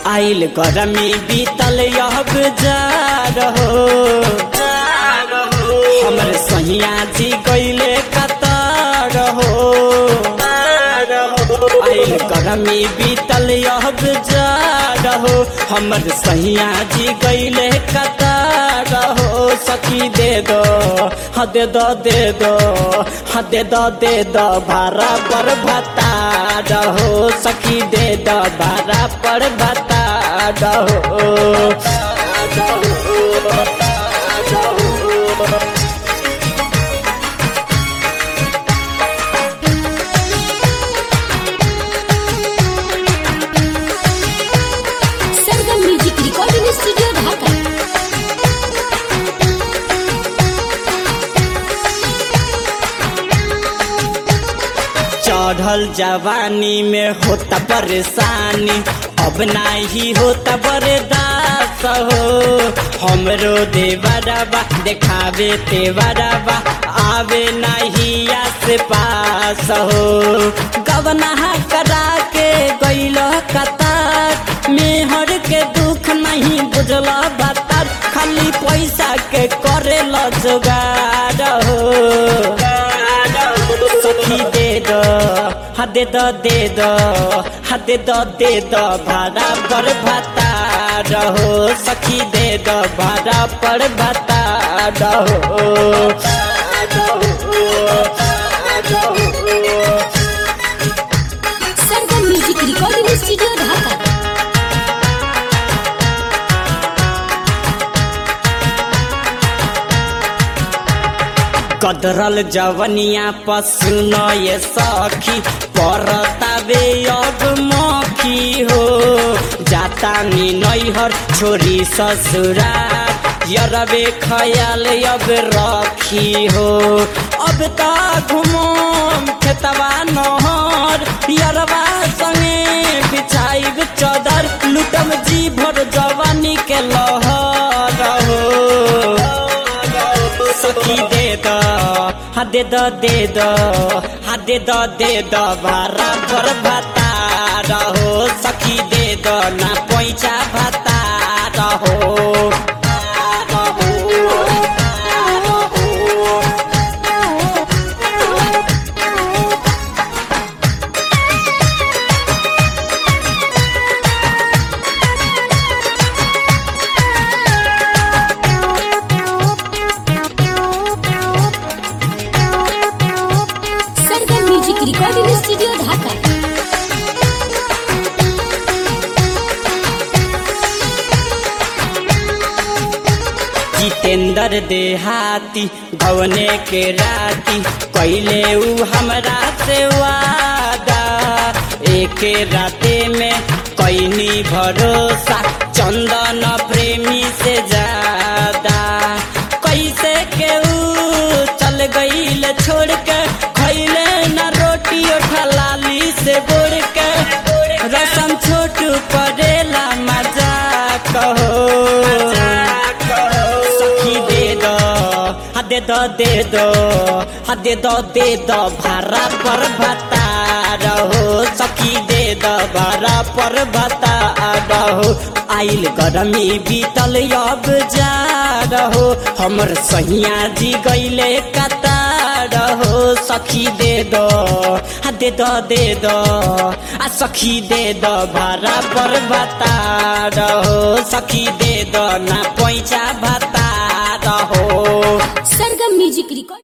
आइल गरमी बीतल अब जा रहो हमर सहिया जी गईले कतार हो आइल गरमी बीतल अब जा रहो हमर सहिया जी गईले कतार हो सखी दे दो हाँ दे दो दे दो हाँ दे दो दे दो भाड़ा पर भता रहो सखी दे दो भाड़ा पर भता रहो Sargam music recording studio Dhaka चढ़ल जवानी में होता परेशानी अब नाही होता बर्दाश्त हो हमरो देवरबा देखावे तेवरबा आवे नहीं आस पास हो गवना करा के गैल कतार मेहर के दुख नहीं बुझला बता खाली पैसा के करे ल जोगार हो सखी दे दो हाँ दे दो दे दो हाँ दे दो दे दो भाड़ा पर भता रहो सखी दे दो भाड़ा पर भता रहो Sargam music recording studio Dhaka कदरल जवनिया पसुन ये सखी परतावे अब मखी हो जाता नी नैहर छोरी ससुरा यरबे खयाल अब रखी हो अब ता घुमम खेतवा नहर यरबा संगे बिछाइब चदर लुटम जी भर जवानी के लहर हो सखी दे दो हाँ दे दो दे दो हाँ दे दो दे दो बारा पर भता रहो सखी दे दो ना पैसा भता रहो Sargam music recording studio Dhaka Jitendra देहाती भवने के राती कैले ऊ हमरा से वादा एक राते में कैनी भरोसा चंदन प्रेमी से ज्यादा कैसे के ऊ चल गईल छोड़ के खैले न रोटी ठलाली से बोड़ के रसम छोटू करेला मजा कहो सखी दे दो हाँ दे दो दे दो हाँ दे दो दे दो भाड़ा पर भता रहो सखी दे दो भाड़ा पर भता रहो आइल गरमी बीतल अब जा रहो हमर सहिया जी गईले कता रहो सखी दे दो हाँ दे दो दे दो आ सखी दे दो भाड़ा पर भता रहो सखी दे दो ना पैसा भता रहो सरगम म्यूजिक रिकॉर्ड